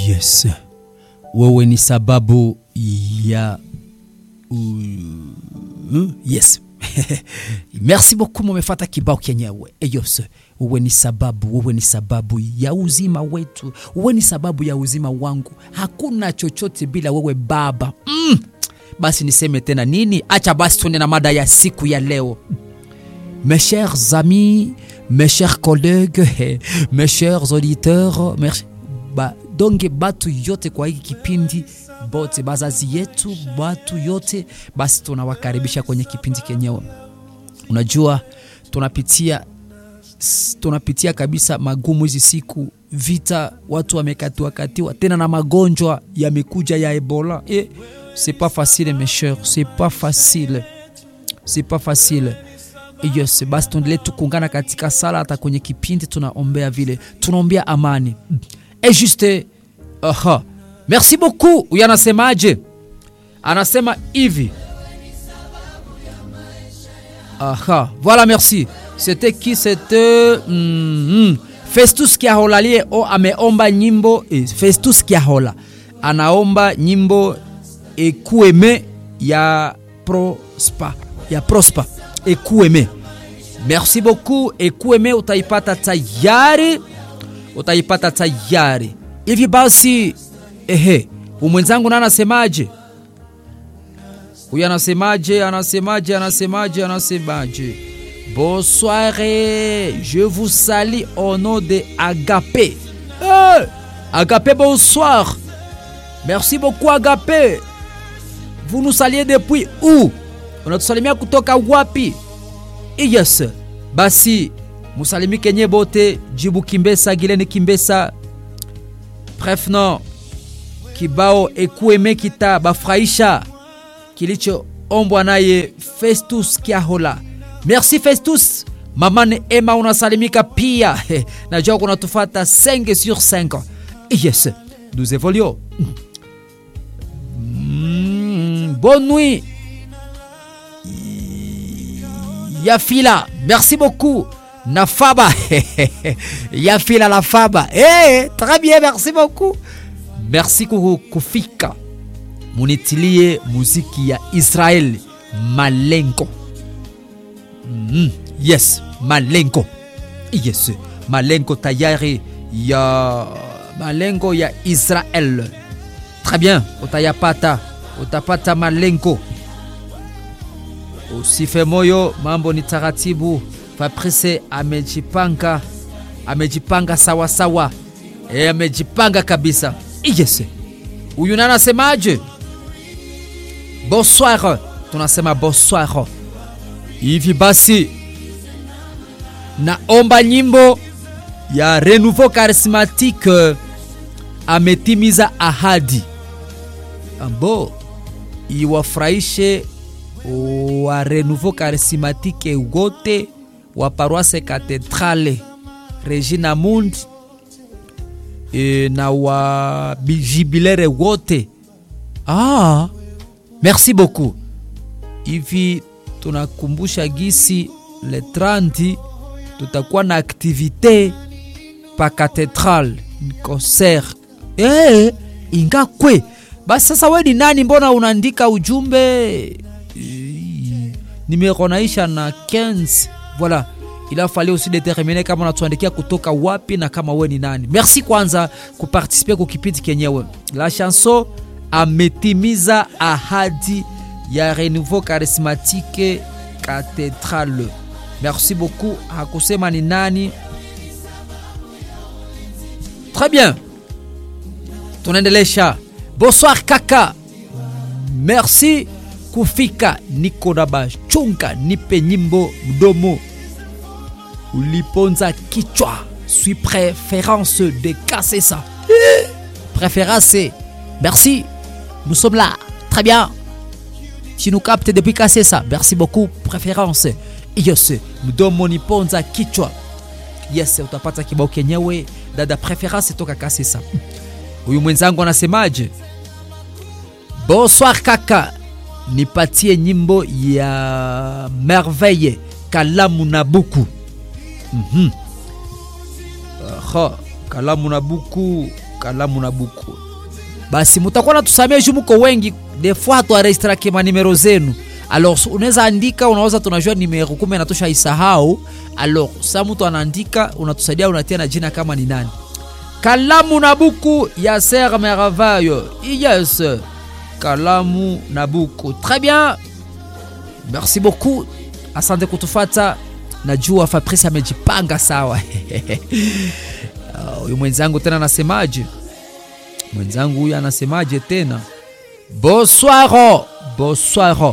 Yes, wewe ni sababu ya uh, yes merci beaucoup mumefata kibao kenyewe eyos wewe ni sababu wewe ni sababu ya uzima wetu wewe ni sababu ya uzima wangu hakuna chochote bila wewe baba mm. basi niseme tena nini acha basi tuende na mada ya siku ya leo mes chers amis mes chers collègues mes chers auditeurs mes... Ba, donge batu yote kwa hiki kipindi bote bazazi yetu batu yote basi tunawakaribisha kwenye kipindi kenyewe unajua tunapitia tunapitia kabisa magumu hizi siku vita watu wamekatiwa katiwa tena na magonjwa yamekuja ya ebola e, c'est pas facile mes chers c'est pas facile c'est pas facile yes basi tuendelee tukungana katika sala hata kwenye kipindi tunaombea vile tunaombea amani et juste aha merci beaucoup huyu anasemaje anasema hivi aha voilà merci c'était qui c'était mm, mm. festus kiahola liye o ameomba nyimbo eh, festus kiahola anaomba nyimbo ekueme ya prospa ya prospa ekueme merci beaucoup ekueme utaipata tayari utaipata tayari hivi basi ehe umwenzangu na anasemaje huyu anasemaje anasemaje anasemaje anasemaje bonsoir je vous salue au nom de agapé hey, agapé bonsoir merci beaucoup agapé vous nous saliez depuis où unatusalimia kutoka wapi yes basi musalimi kenye bote jibu kimbesa gileni kimbesa bref no kibao ekueme kita bafurahisha kilichoombwa naye festus kiahola merci festus mamane ema unasalimika pia najua kunatufata 5 sur 5 yes nous évoluons mm, bonne nuit yafila merci beaucoup na faba yafila la faba hey, très bien merci beaucoup merci kufika munitilie muziki ya israel malengo mm, yes malengo yes malengo tayari ya malengo ya israel très bien utayapata utapata malengo usife moyo mambo ni taratibu fabrice amejipanga amejipanga sawasawa e, amejipanga kabisa yes huyu na anasemaje bonsoir tunasema bonsoir hivi basi naomba nyimbo ya renouveau charismatique ametimiza ahadi ambo iwafurahishe wa renouveau charismatique wote wa paroisse cathedrale regina mundi e, na wa jubilere wote ah, merci beaucoup hivi tunakumbusha gisi le 30 tutakuwa na aktivite pa cathédrale concert e, ingakwe basi sasa we ni nani mbona unaandika ujumbe nimero naisha na 15 voilà il a fallu aussi déterminer kama unatuandikia kutoka wapi na kama we ni nani merci kwanza kuparticipe kukipindi kenyewe la chanson ametimiza ahadi ya renouveau charismatique cathédrale merci beaucoup hakusema ni nani très bien tunaendelesha bonsoir kaka merci kufika niko na bachunga nipe nyimbo mdomo uliponza kichwa suis préférence de Kassessa préférence merci nous sommes là très bien tu nous captes depuis Kassessa merci beaucoup préférence yes mdomo niponza kichwa yes utapata kibao kenyewe dada préférence toka Kassessa huyu mwenzangu anasemaje bonsoir kaka nipatie nyimbo ya merveille kalamu na buku mm-hmm. Aha, kalamu na buku kalamu na buku basi mutakuwa natusamia juu muko wengi des fois hatuaregistrake manimero zenu alors unaweza andika unaweza tunajua nimero kumbe natosha isahau alors sa mtu anaandika unatusaidia unatia na jina kama ni nani kalamu na buku ya ser merveille yes kalamu na buku très bien merci beaucoup asante kutufata najua fabrice amejipanga sawa huyu uh, mwenzangu tena anasemaje mwenzangu huyu anasemaje tena bonsoir bonsoir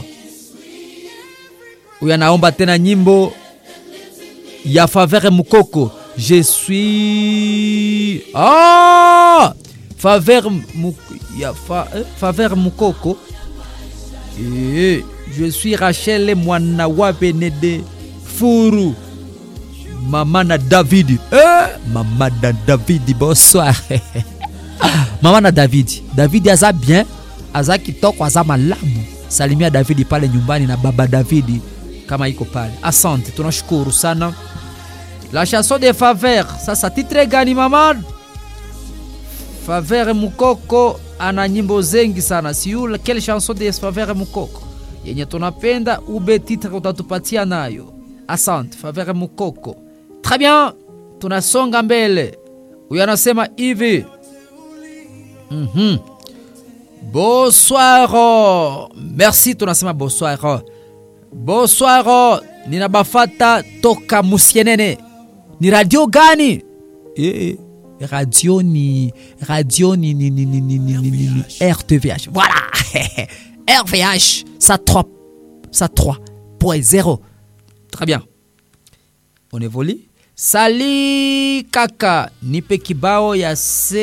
huyu anaomba tena nyimbo ya favere mukoko je suis ah! favere Muk... ya fa... eh? favere mukoko eh, je suis rachel mwana wa benede furu mama na davidi eh? mama na davidi bonsoir mama na davidi davidi aza bien aza kitoko aza malamu salimia davidi pale nyumbani na baba davidi kama iko pale asante tunashukuru sana la chanson de faver sasa titre gani mama faver mukoko ana nyimbo zengi sana siu quelle chanson de faver mukoko yenye tunapenda ube titre utatupatia nayo asante faver mukoko très bien tunasonga mbele huyo anasema hivi mm-hmm. bonsoir merci tunasema bonsoir bonsoir ninabafata toka musienene ni radio gani e, radio ni radio ni, ni, ni, ni, ni, ni, ni, ni, ni rtvh voilà rvh ça 3 ça 3.0 très bien on évolue sali kaka nipe kibao ya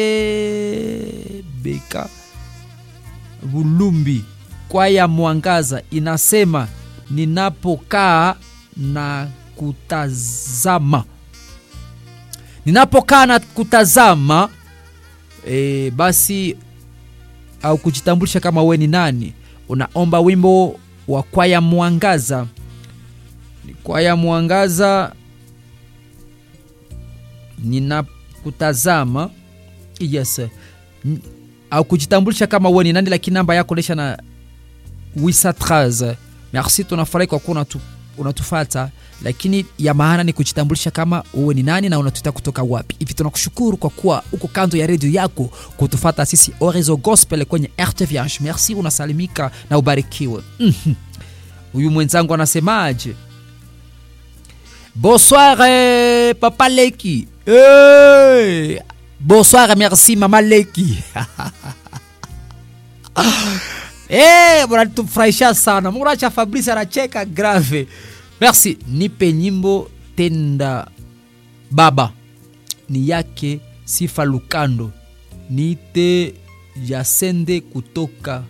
sebeka bulumbi kwaya mwangaza inasema ninapokaa na kutazama ninapokaa na kutazama e, basi au kujitambulisha kama we ni nani unaomba wimbo wa kwaya mwangaza ni kwaya mwangaza ninakutazama yes N- au kujitambulisha kama we ni nani lakini namba yako lesha na wisa 13 merci tunafurahi kwa kuwa unatu, unatufata lakini ya maana ni kujitambulisha kama uwe ni nani na unatuita kutoka wapi hivi tunakushukuru kwa kuwa uko kando ya redio yako kutufata sisi orezo gospel kwenye rtvh merci unasalimika na ubarikiwe Mhm. huyu mwenzangu anasemaje bonsoir eh, papa leki hey! bonsoir merci mama leki Eh, mnatufurahisha sana muracha fabrice anacheka grave merci nipe nyimbo tenda baba ni yake sifa lukando niite jasende kutoka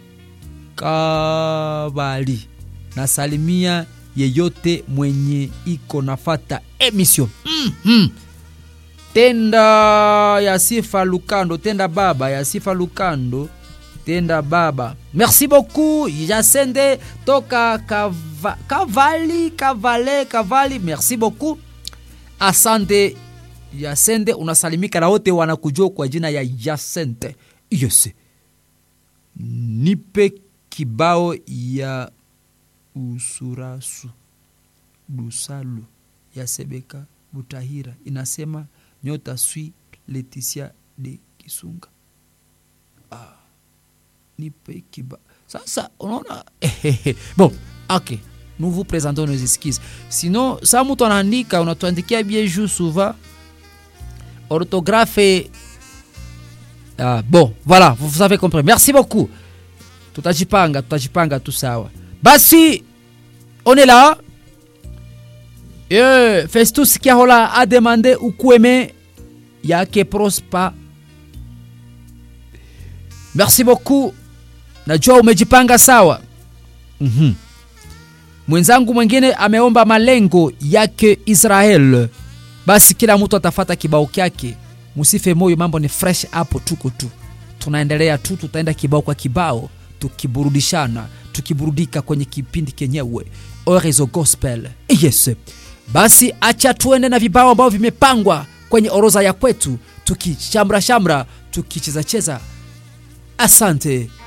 kabali nasalimia yeyote mwenye iko nafata emission mm-hmm. tenda ya sifa lukando tenda baba ya sifa lukando tenda baba merci beaucoup jasende toka kava, kavali kavale kavali merci beaucoup asante yasende unasalimika na wote wanakujua kwa jina ya yasente yes nipe kibao ya usurasu dusalu ya sebeka butahira inasema nyota swi leticia de kisunga nipe kiba sasa unaona bon ok nous vous présentons nos excuses sinon sa mtu anaandika unatuandikia bien juu souvent orthographe ah, bon voilà vous avez compris merci beaucoup tutajipanga tutajipanga tu sawa basi on est là eh, festus kiahola a demandé ukweme yake prospa merci beaucoup najua umejipanga sawa mm-hmm. mwenzangu mwingine ameomba malengo yake israel basi kila mtu atafata kibao kyake musife moyo mambo ni fresh hapo tuko tu tunaendelea tu tutaenda kibao kwa kibao tukiburudishana tukiburudika kwenye kipindi kenyewe orezo gospel yes basi acha tuende na vibao ambavyo vimepangwa kwenye oroza ya kwetu tukishamra shamra tukicheza cheza asante